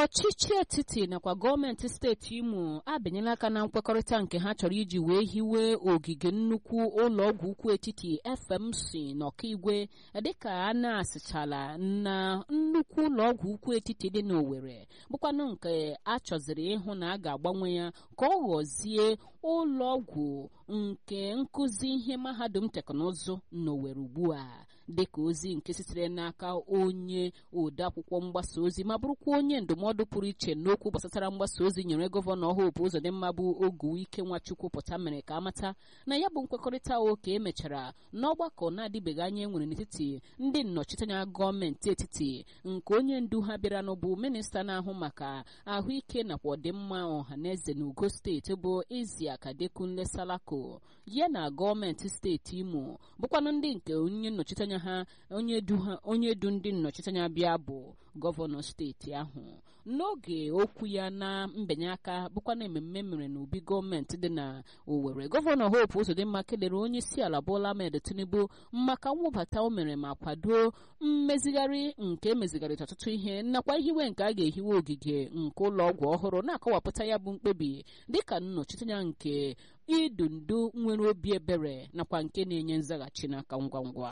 ọchịchị etiti nakwa gọọmenti steeti imo abịanyela aka na nkwekọrịta nke ha chọrọ iji wee hiwe ogige nnukwu ụlọọgwụ ukwu etiti fmc n'ọkaigwe dịka a na-asịchala na nnukwu ụlọọgwụ ukwu etiti dị n'Owerri bụkwanụ nke a chọziri ịhụ na a ga-agbanwe ya ka ọ ghọzie ụlọọgwụ nke nkụzi ihe mahadum teknụzụ n'Owerri ugbu a dịka ozi nke sitere n'aka onye odeakwụkwọ mgbasa ozi ma bụrụkwa onye ndụmọdụ pụrụ iche n'okwu gbasatara mgbasa ozi nyere gọvanọ Hope Uzodimma bụ Oguwike Nwachukwu pụta mere ka amata na ya bụ nkwekọrịta oke emechara n'ọgbakọ na-adịbeghị anya enwere n'etiti ndị nnọchiteanya gọọmenti etiti nke onye ndu ha bịara n'ụbụ minista na-ahụ maka ahụike nakwa ọdịmma ọhaneze na ugo steeti bụ Isiaka Adekunle Salako ya na gọọmenti steeti Imo bụkwanụ ndị nke onye nnọchiteanya ha onye du ndị nnọchiteanya bịa bụ gọvanọ steeti ahụ n'oge okwu ya na mbinye aka bụkwa na ememme mere n'obi gọọmenti dị na Owerri gọvanọ Hope Uzodimma kelere onye isi ala Bola Ahmed Tinubu maka mwụbata o mere ma kwado mmezigharị nke emezigharịta ọtụtụ ihe nakwa ihiwe nke a ga-ehiwe ogige nke ụlọ ọgwụ ọhụrụ na-akọwapụta ya bụ mkpebi dịka nnọchiteanya nke idu ndu nwere obi ebere nakwa nke na-enye nzaghachi n'aka ngwa ngwa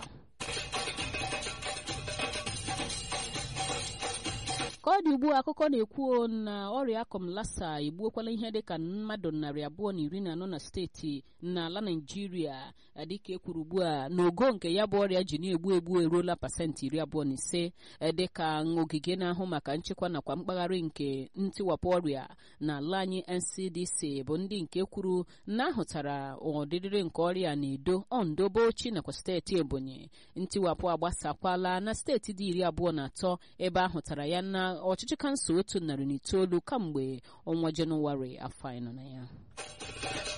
ka ọ dị ugbu a akụkọ na-ekwu na ọrịa akọm lasa egbuokwala ihe dịka mmadụ narị abụọ na iri na anọ na steeti n'ala naijiria dịka ekwuru ugbu a n'ogo nke ya bụ ọrịa ji na-egbu egbu eruola pasentị iri abụọ na ise dịka ogige na-ahụ maka nchekwa nakwa mkpagharị nke ntiwapụ ọrịa n'ala anyị ncdc bụ ndị nke kwuru na ahụtara ọdịdịrị nke ọrịa na edo ondo bauchi nakwa steeti ebonyi ntiwapụ agbasakwala na steeti dị iri abụọ na atọ ebe ahụtara ya na ọchịchị kansụl otu narị na itoolu kamgbe ọnwa jenụwarị afọ anyị nọ na ya